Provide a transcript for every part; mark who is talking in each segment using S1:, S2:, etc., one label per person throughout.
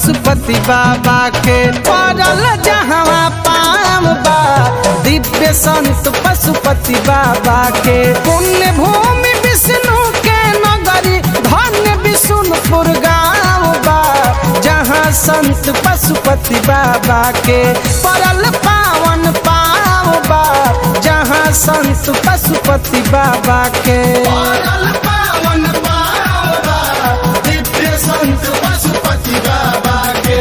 S1: पशुपति बाबा के पड़ल जहवा पाम बा दिव्य संत पशुपति बाबा के पुण्य भूमि विष्णु के नगरी धन्य विष्णुपुर गाँव बा जहाँ संत पशुपति बाबा के पड़ल पावन पाव बा जहाँ संत पशुपति बाबा के
S2: पागल पावन पावा दिव्य संत पशुपति बाबा के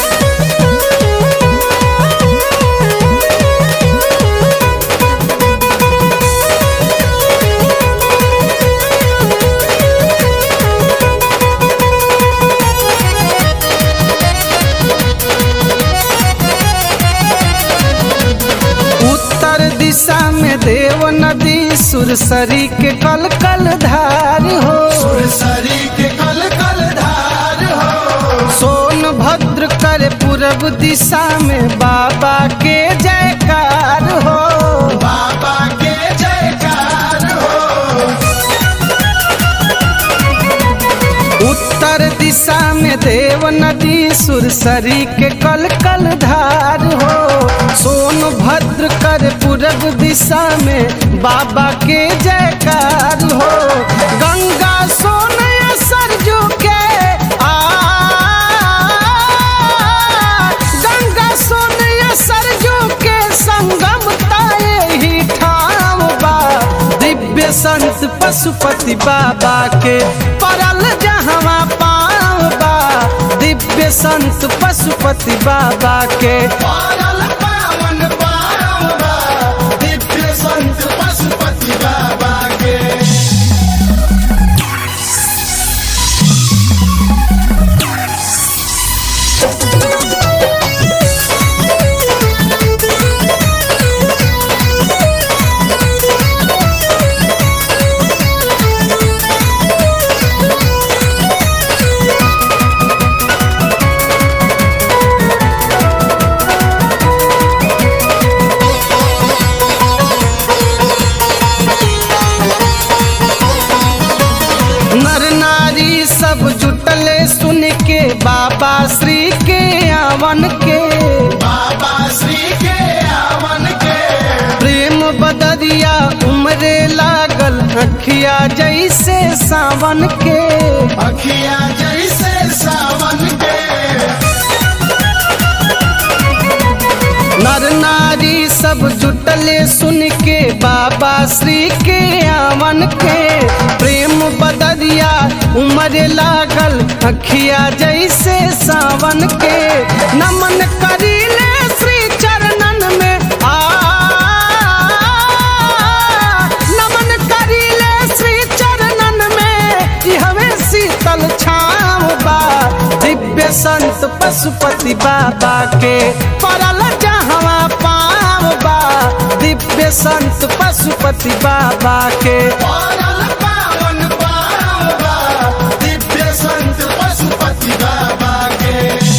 S1: उत्तर दिशा में देव नदी सुरसरी के कल कल धार हो
S2: सुरसरी के कल कल धार हो
S1: सोनभद्र कर पूरब दिशा में बाबा के जयकार हो
S2: बाबा के जयकार हो
S1: उत्तर दिशा में देव नदी सुरसरी के कल कल धार हो सोनभद्र कर पूरब दिशा में बाबा के जयकार हो गंगा सोन सरजू के आ गंगा सोन सरजू के संगम ताए ही ठाम बा दिव्य संत पशुपति बाबा के परल जहवा पाव बा दिव्य संत पशुपति बाबा के
S2: पागल पावन पावा दिव्य संत पशुपति बाबा के
S1: नर नारी सब जुटले सुन के बाबा श्री के आवन के
S2: बाबा श्री के आवन के
S1: प्रेम बदरिया उमरे लागल अखिया जैसे सावन के
S2: अखिया जैसे सावन के
S1: नर नारी सब जुटले सुन के बाबा श्री के आवन के प्रेम बदरिया उमरे लागल अखिया जैसे सावन के नमन करीले श्री चरणन में आ नमन करीले श्री चरणन में ई हमें शीतल छाव बा दिव्य संत पशुपति बाबा के परल जहवा पाव बा दिव्य संत पशुपति बाबा के
S2: पागल पावन पावा दिव्य संत पशुपति बाबा के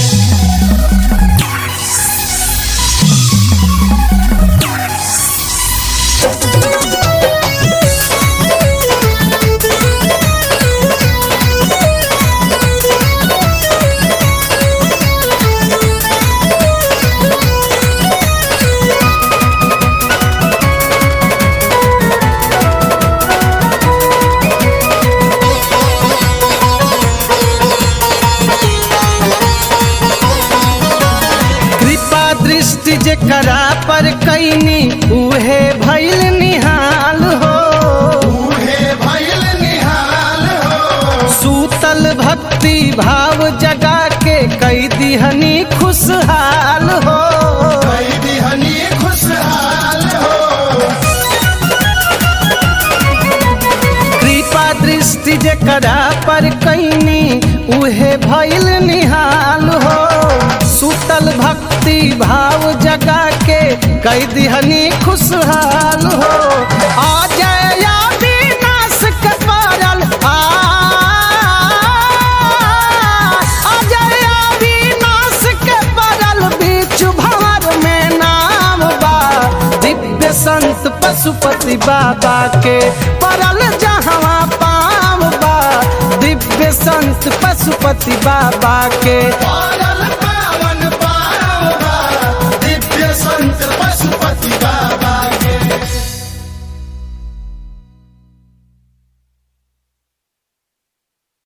S1: कृपा दृष्टि जेकरा पर कैनी उहे भैल निहाल हो
S2: बूढ़े भैल निहाल हो
S1: सूतल भक्ति भाव जगा के कई दिहनी खुशहाल हो
S2: कई दिहनी खुशहाल हो
S1: कृपा दृष्टि जेकरा पर कैनी उहे भैल निहाल हो सूतल भक्ति भाव जगा के कई दिहनी खुशहाल हो आ जय विनाश के पारल आ आ जय विनाश के पारल बीच भंवर में नाम बा दिव्य संत पशुपति बाबा के परल जहवा पाव बा दिव्य संत पशुपति बाबा के
S2: पागल